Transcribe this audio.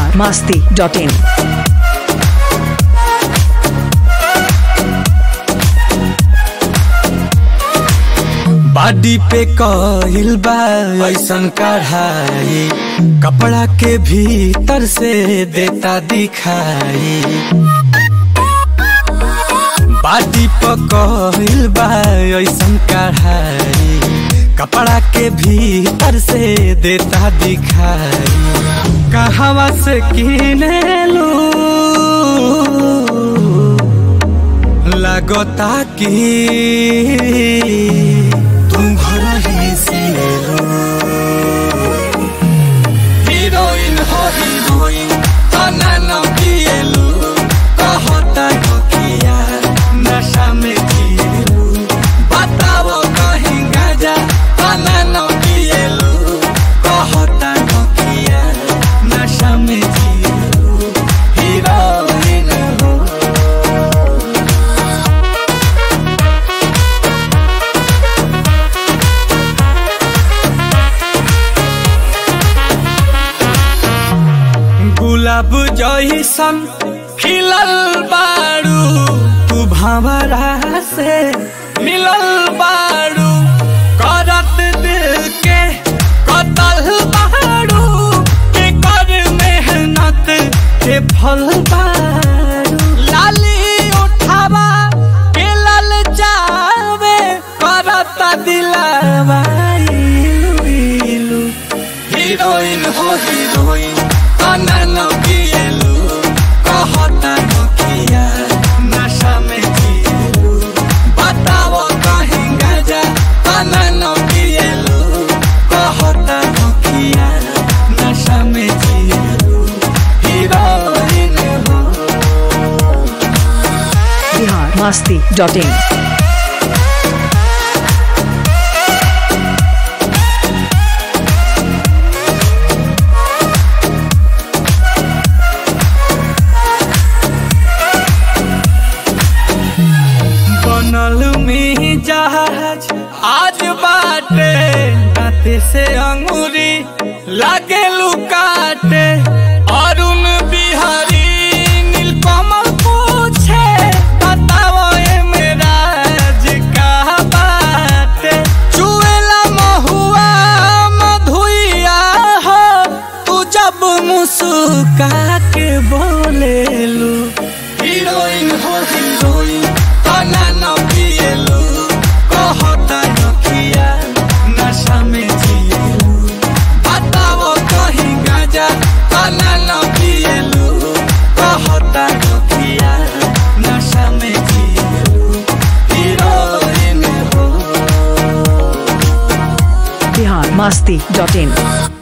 masti.in. बाडी पे कहिल बा ऐसन कढ़ाई कपड़ा के भीतर से देता दिखाई बाडी पे कहिल बा ऐसन कढ़ाई कपड़ा के भीतर से देता दिखाई कहवा से किने लू लगता कि तुम घर ही से लो हीरोइन हो हीरोइन तना न पिएलू कहता हो किया नशा में जिएलू बताओ कहीं गाजा तना न पिएलू कहता हो किया नशा में जिएलू हीरोइन हो गुलाब जैसन खिलल बारू तू भंवरा से मिलल बारू करत दिल के कतल बारू के कर मेहनत के फल बारू लाली उठावा के लल जावे करत दिलावा इलू इलू हीरोइन हो हीरोइन तना न पिएलू कहता न किया नशा में जिएलू बताओ कहीं गाजा तना न पिएलू कहता न किया नशा में जिएलू हीरोइन हो Bihar masti.in. बनल में जहाज आज बाटे दाते से अंगूरी लागे लुकाटे अरुण बिहारी नीलकमल पूछे बताओ ए मेरा का बाटे चुएला महुआ मधुइया हो तू जब मुस्का के बोलेलू हीरोइन हो हीरोइन तना न पिएलू कहता न किया नशा में जिएलू बताओ कहीं गाजा तना न पिएलू कहता न किया नशा में जिएलू हीरोइन हो Bihar masti.in.